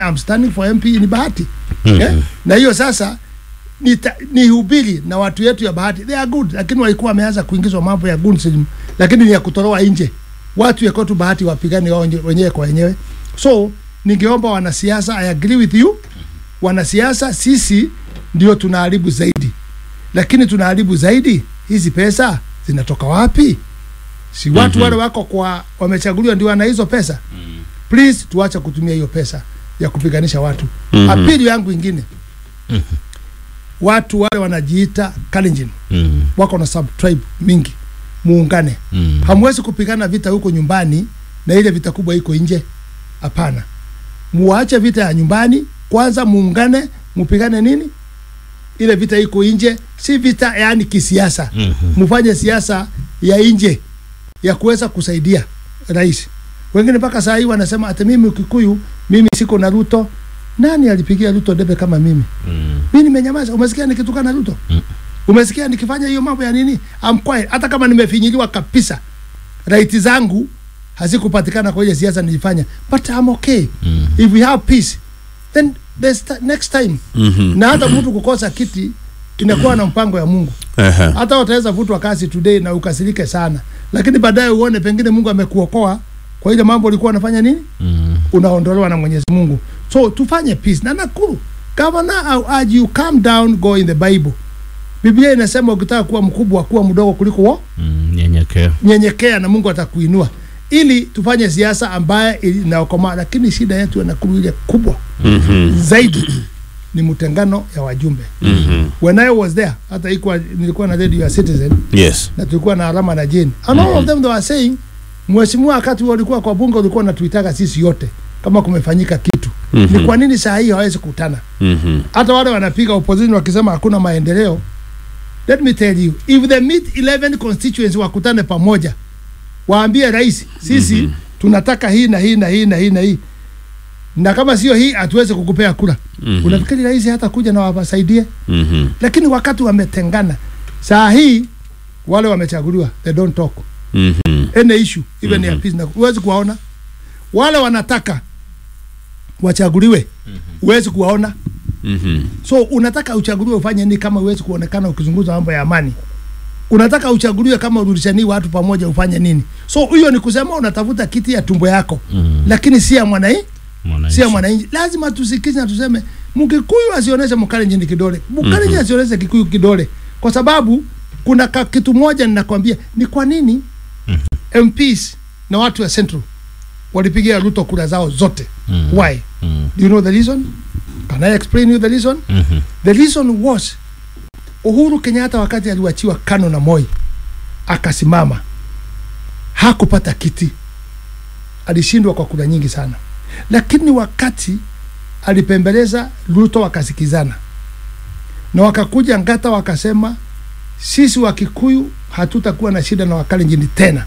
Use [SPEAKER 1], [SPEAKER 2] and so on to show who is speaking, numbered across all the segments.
[SPEAKER 1] I'm standing for MP ni Bahati eh? na hiyo sasa nita- nihubiri na watu yetu ya Bahati they are good, lakini walikuwa wameanza kuingizwa mambo ya gunsim, lakini ni ya kutoroa nje watu ya kwetu Bahati wapigane wao wenye- wenyewe kwa wenyewe. So ningeomba wanasiasa, I agree with you, wanasiasa sisi ndio tunaharibu zaidi, lakini tunaharibu zaidi, hizi pesa zinatoka wapi? Si watu
[SPEAKER 2] Mhm.
[SPEAKER 1] wale wako kwa wamechaguliwa ndio wana hizo pesa. Please tuache kutumia hiyo pesa ya kupiganisha watu.
[SPEAKER 2] Mhm.
[SPEAKER 1] Apili yangu ingine, watu wale wanajiita Kalenjin
[SPEAKER 2] Mm.
[SPEAKER 1] wako na sub tribe mingi, muungane.
[SPEAKER 2] Mm.
[SPEAKER 1] Hamwezi kupigana vita huko nyumbani na ile vita kubwa iko nje. Hapana, muache vita ya nyumbani kwanza, muungane, mupigane nini ile vita iko nje, si vita yani kisiasa.
[SPEAKER 2] Mhm.
[SPEAKER 1] Mufanye siasa ya nje ya kuweza kusaidia rais. Wengine mpaka saa hii wanasema ati mimi Kikuyu, mimi siko na Ruto. Nani alipigia Ruto debe kama mimi?
[SPEAKER 2] Mm.
[SPEAKER 1] Mimi nimenyamaza. Umesikia nikitukana Ruto?
[SPEAKER 2] Mm.
[SPEAKER 1] Umesikia nikifanya hiyo mambo ya nini? I'm quiet. Hata kama nimefinyiliwa kabisa, right zangu hazikupatikana kwa ile siasa nilifanya, but I'm okay.
[SPEAKER 2] Mm.
[SPEAKER 1] If we have peace, then there's t- next time.
[SPEAKER 2] Mhm.
[SPEAKER 1] Na hata mtu kukosa kiti inakuwa na mpango ya Mungu.
[SPEAKER 2] Ehe.
[SPEAKER 1] Hata utaweza vutwa kazi today na ukasirike sana, lakini baadaye uone pengine Mungu amekuokoa kwa ile mambo ulikuwa unafanya nini,
[SPEAKER 2] Mm.
[SPEAKER 1] unaondolewa na Mwenyezi Mungu. So tufanye peace na Nakuru. Governor, I urge you calm down, go in the Bible. Biblia inasema ukitaka kuwa mkubwa kuwa mdogo kuliko wa
[SPEAKER 2] Mm. Nyenyekea.
[SPEAKER 1] nyenyekea na Mungu atakuinua, ili tufanye siasa ambaye inaokomaa. Lakini shida yetu ya Nakuru ile kubwa
[SPEAKER 2] Mhm.
[SPEAKER 1] zaidi ni mtengano ya wajumbe.
[SPEAKER 2] Mhm.
[SPEAKER 1] When I was there, hata ikuwa nilikuwa na radio ya Citizen
[SPEAKER 2] Yes.
[SPEAKER 1] na tulikuwa na alama na Jane and all of them they were saying, mheshimiwa, wakati walikuwa kwa bunge ulikuwa unatuitaga sisi yote kama kumefanyika kitu
[SPEAKER 2] Mhm.
[SPEAKER 1] ni kwa nini saa hii hawezi kukutana?
[SPEAKER 2] Mhm.
[SPEAKER 1] Hata wale wanapiga opposition wakisema hakuna maendeleo. Let me tell you, if they meet 11 constituents wakutane pamoja, waambie rais, sisi tunataka hii na hii na hii na hii na hii, na kama sio hii hatuwezi kukupea kura.
[SPEAKER 2] Mhm.
[SPEAKER 1] Unafikiri rais hata kuja na wawasaidie?
[SPEAKER 2] Mhm.
[SPEAKER 1] Lakini wakati wametengana, saa hii wale wamechaguliwa, they don't talk
[SPEAKER 2] Mhm.
[SPEAKER 1] any issue even ya peace, na huwezi kuwaona. Wale wanataka wachaguliwe, huwezi kuwaona.
[SPEAKER 2] Mhm.
[SPEAKER 1] So unataka uchaguliwe ufanye nini kama huwezi kuonekana ukizungumza mambo ya amani? Unataka uchaguliwe kama urudishani watu pamoja ufanye nini? So hiyo ni kusema unatafuta kiti ya tumbo yako,
[SPEAKER 2] Mhm.
[SPEAKER 1] lakini si ya mwananchi,
[SPEAKER 2] Mwananchi.
[SPEAKER 1] si ya mwananchi. Lazima tusikize na tuseme Mkikuyu asionyeshe Mkalenjin kidole, Mkalenjin asionyeshe Kikuyu kidole, kwa sababu kuna ka, kitu moja ninakwambia ni kwa nini MPs na watu wa Central walipigia Ruto kura zao zote.
[SPEAKER 2] Mhm.
[SPEAKER 1] Why?
[SPEAKER 2] Mhm.
[SPEAKER 1] Do you know the reason? Can I explain you the reason?
[SPEAKER 2] Mhm.
[SPEAKER 1] The reason was Uhuru Kenyatta wakati aliwachiwa Kano na Moi akasimama, hakupata kiti, alishindwa kwa kura nyingi sana, lakini wakati alipembeleza Ruto wakasikizana na wakakuja Ngata wakasema, sisi wa Kikuyu hatutakuwa na shida na Wakalenjin tena.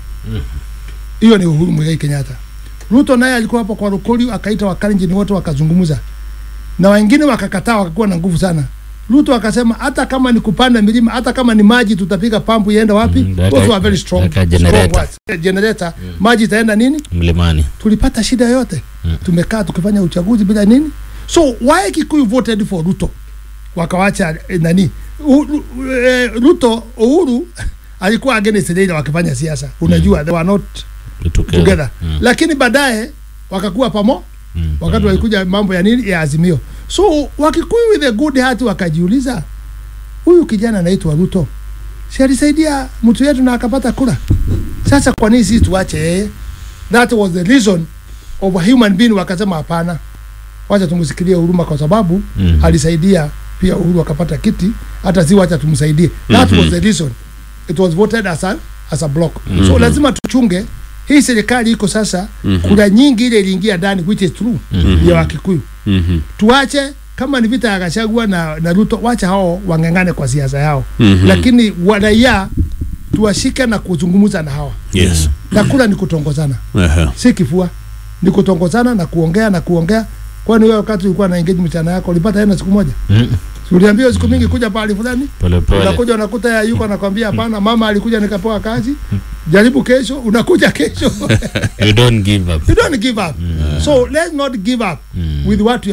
[SPEAKER 1] Hiyo ni Uhuru Muigai Kenyatta. Ruto naye alikuwa hapo kwa Rukoli, akaita Wakalenjin wote wakazungumza na wengine wakakataa, wakakuwa na nguvu sana. Ruto akasema hata kama ni kupanda milima, hata kama ni maji, tutapiga pampu iende wapi?
[SPEAKER 2] Mm,
[SPEAKER 1] Those
[SPEAKER 2] daka-
[SPEAKER 1] were very strong,
[SPEAKER 2] daka
[SPEAKER 1] strong
[SPEAKER 2] generator.
[SPEAKER 1] words. Eh, generator maji itaenda nini?
[SPEAKER 2] Mlimani.
[SPEAKER 1] Tulipata shida yote
[SPEAKER 2] Mm.
[SPEAKER 1] tumekaa tukifanya uchaguzi bila nini. So why Kikuyu voted for Ruto wakawacha eh, nani U, u, eh, Ruto Uhuru alikuwa against Raila wakifanya siasa, unajua they were not
[SPEAKER 2] Together.
[SPEAKER 1] together,
[SPEAKER 2] Mm.
[SPEAKER 1] lakini baadaye wakakuwa pamo
[SPEAKER 2] Mm.
[SPEAKER 1] wakati walikuja mambo ya nini ya azimio. So Wakikuyu with a good heart wakajiuliza, huyu kijana anaitwa Ruto, si alisaidia mtu yetu na akapata kura? Sasa kwa nini sisi tuache yeye? That was the reason of a human being. Wakasema hapana, wacha tumsikilie huruma, kwa sababu
[SPEAKER 2] Mhm.
[SPEAKER 1] alisaidia pia Uhuru akapata kiti, hata si wacha tumsaidie. That was the reason it was voted as a, as a block. So lazima tuchunge hii serikali iko sasa, kura nyingi ile iliingia ndani, which is true ya Wakikuyu
[SPEAKER 2] Mhm.
[SPEAKER 1] tuache kama ni vita ya Gachagua na, na Ruto, wacha hao wang'ang'ane kwa siasa yao
[SPEAKER 2] Mhm.
[SPEAKER 1] lakini waraia tuwashike na kuzungumza na hawa
[SPEAKER 2] Yes.
[SPEAKER 1] na kula ni kutongozana,
[SPEAKER 2] Ehe.
[SPEAKER 1] si kifua, ni kutongozana na kuongea na kuongea. Kwani wewe wakati ulikuwa na engage mchana yako ulipata hena siku moja?
[SPEAKER 2] Mm.
[SPEAKER 1] Si uliambiwa siku mingi kuja pahali fulani
[SPEAKER 2] Pole pole.
[SPEAKER 1] unakuja unakuta ya yuko anakwambia hapana mama alikuja nikapewa kazi jaribu kesho unakuja kesho
[SPEAKER 2] You don't give up.
[SPEAKER 1] you don't give up so let's not give up with what we